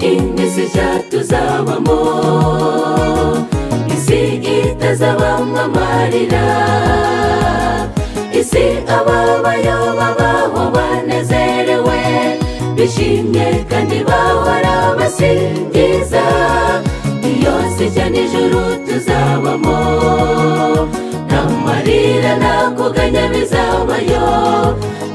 imizi ijatu zabamo isi itazabamo amarira isi ababayo babaho banezerewe bishimye kandi bahora basingiza iyo si ijya n'ijuru tuzabamo nta marira nta kuganya bizabayo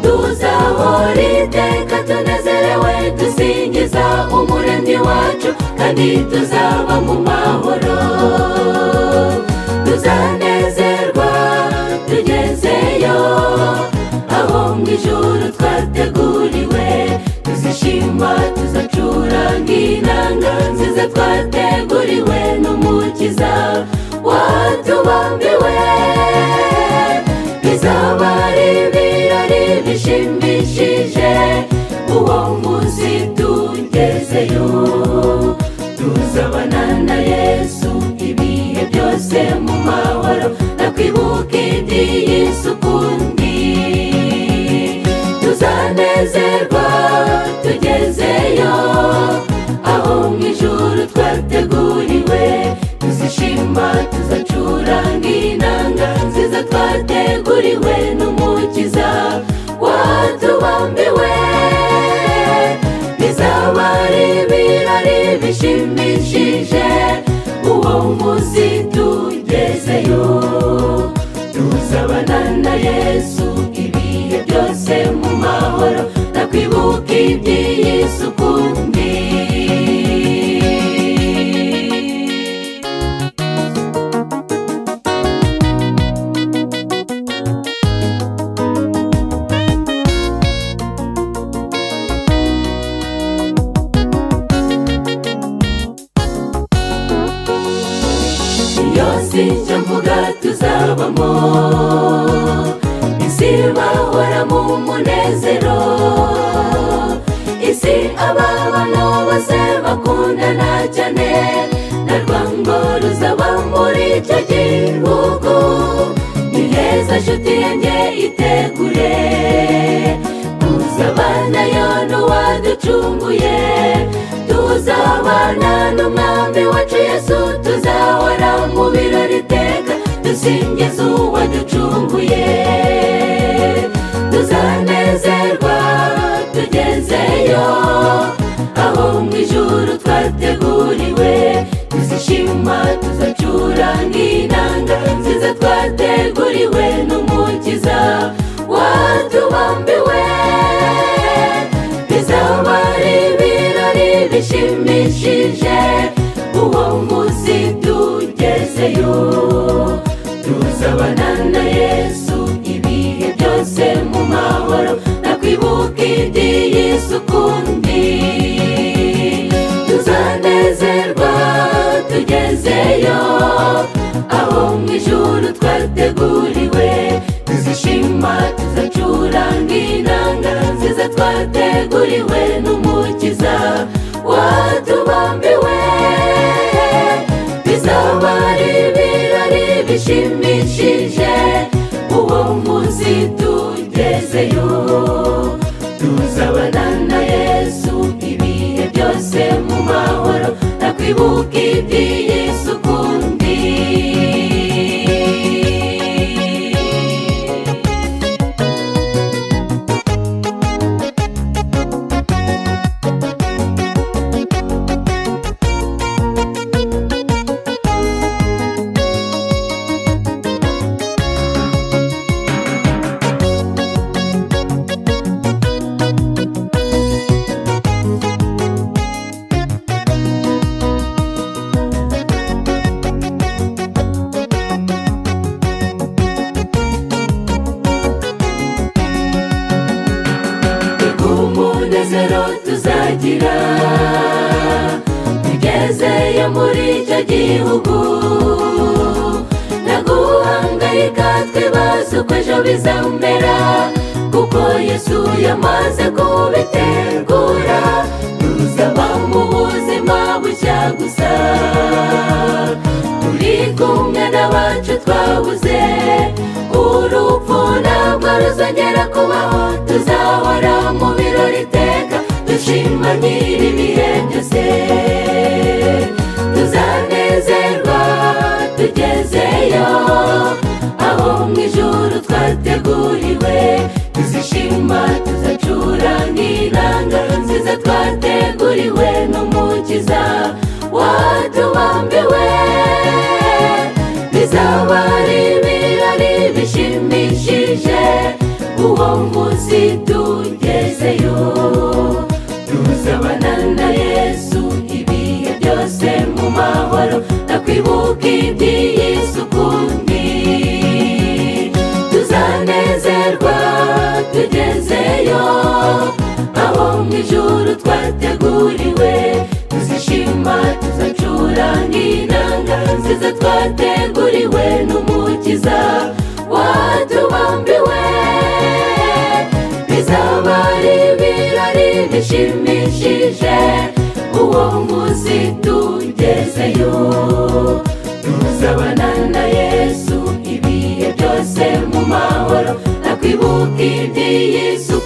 tuzahora iteka tunezerewe dusingiza umuremyi wacu kandi tuzaba mu mahoro tuzanezerwa tugezeyo aho mu ijuru twateguriwe tuzishima tuzacuranga inanga nziza twateguriwe n'umukiza watubambiwe bizaba ari ibirori bishimishije uwo munsi tugezeyo tuzabana na yesu ibihe byose mu mahoro nakwibuka indi y'isukundi tuzanezerwa tugezeyo aho mu ijuru twateguriwe tuzishima tuzacuranga inanga nziza twateguriwe n'umukiza watubambiwe bizaba ari ibirori bishimishije uwo munsi tugezeyo tuzabana na yesu ibihe byose mu mahoro nakwibuka iby'iyi sukundi iyo si icyo mvuga tuzabamo isi bahora mu munezero isi ababano bose bakundana cyane na rwango ruzaba muri icyo gihugu ni heza nshuti yanjye itegure tuzabana yo n'uwaducunguye tuzabana n'umwami wacu yesu tuzahora mu birori iteka dusingiza uwaducunguye tuzanezerwa tugezeyo aho mu ijuru twateguriwe tuzishima tuzacuranga inanga nziza twateguriwe n'umukiza watubambiwe bizaba ari ibirori bishimishije uwo munsi tugezeyo tuzabana na yesu ibihe byose mu mahoro nakwibuka indi y'isukundi tuzanezerwa tugezeyo aho mu ijuru twateguriwe tuzishima tuzacuranga inanga nziza twateguriwe n'umukiza watubambiwe bizaba ari ibirori bishimishije uwo munsi tugezeyo tuzabana na yesu ibihe byose mu mahoro nakwibuka iby'iyi sukundi umunezero tuzagira tugezeyo muri icyo gihugu nta guhangayika twibaza uko ejo bizamera kuko yesu yamaze kubitegura tuzaba mu buzima bushya gusa turi kumwe n'abacu twabuze urupfu ntabwo ruzongera kubaho tuzahora mu birori iteka dushima nyiri ibihe byose tuzishima tuzacura n'irangaro nziza twateguriwe n'umukiza watubambiwe bizaba ari ibirori bishimishije uwo munsi tugezeyo tuzabana na yesu ibihe byose mu mahoro nakwibuka iby'iyi sukundi tuzanezerwa tugezeyo aho mu ijuru twateguriwe tuzishima tuzacura n'inanga nziza twateguriwe n'umukiza watubambiwe bizaba ari ibirori bishimishije uwo munsi tugezeyo tuzabana na yesu ibihe byose mu mahoro nakwibuka iby'iyi suku